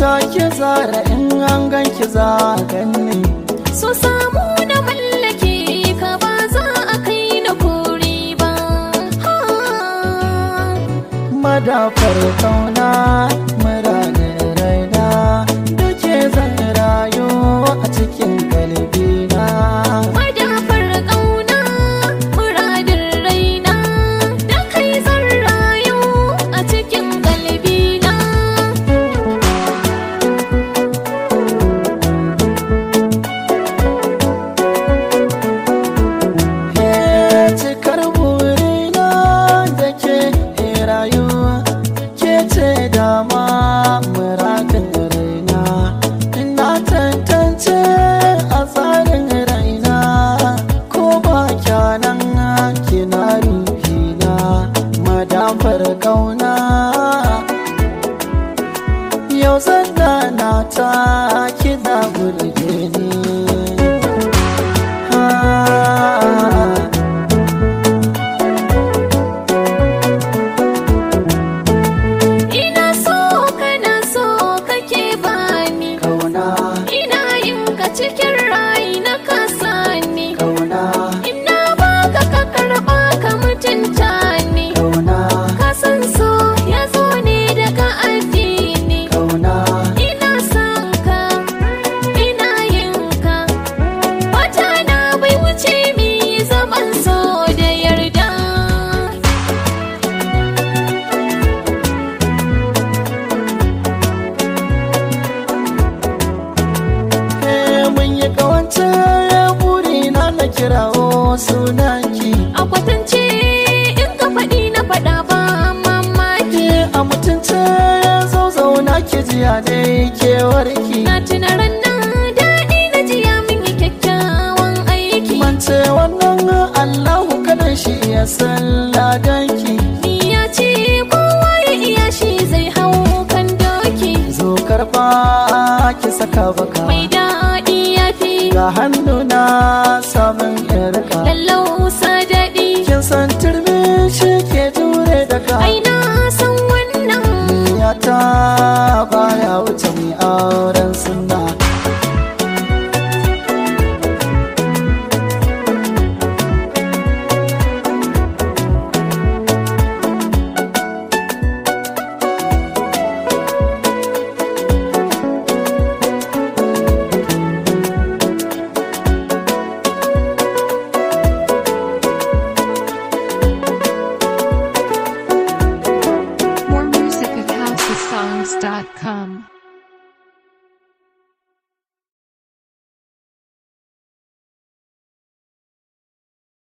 mota ki zara in an ganki za a ganni so samu na mallake ka ba za a kai na kori ba ha. madafar kauna muradin raina da ke zan rayu a cikin kalbina Madafar ƙauna, muradin raina, da kai zan rayu a cikin galbina. Ke cikar burina da ke rayuwa ke ce dama muradin raina ina tantance a tsarin raina ko ba kyanan kina ruhina madafar kauna yau zan na ta kina burge ni Ah. Ina so kana so kake bani, Kauna, ina yin ka cikin rai na kasani. kauna, Ina baka ka karɓa ka mutunta ni. kauna, Ka san so ya zo ne daga addini. kauna, Ina son ka, ina yin ka, wata na bai wuce mi zaman so da yarda. eh mun yi kawance burina na kirawo sunanki. A kwatance in ka faɗi na faɗa ba mamaki. Ke a mutunce zo zauna ki jiya dai kewarki. Na tuna ranar daɗi na jiya min yi kyakkyawan aiki. Mance wannan Allahu kadan shi ya san ladanki. Ni ya ce kowa ya iya shi zai hau kan doki. Zo karba ki saka baka. Mai daɗi ya fi Ga hannu na samun yarka. lallausa daɗi. Kin san turmi shi ke jure daga. Ai na san wannan Niyata baya wuce mai auren sunna. More music at housesongs.com.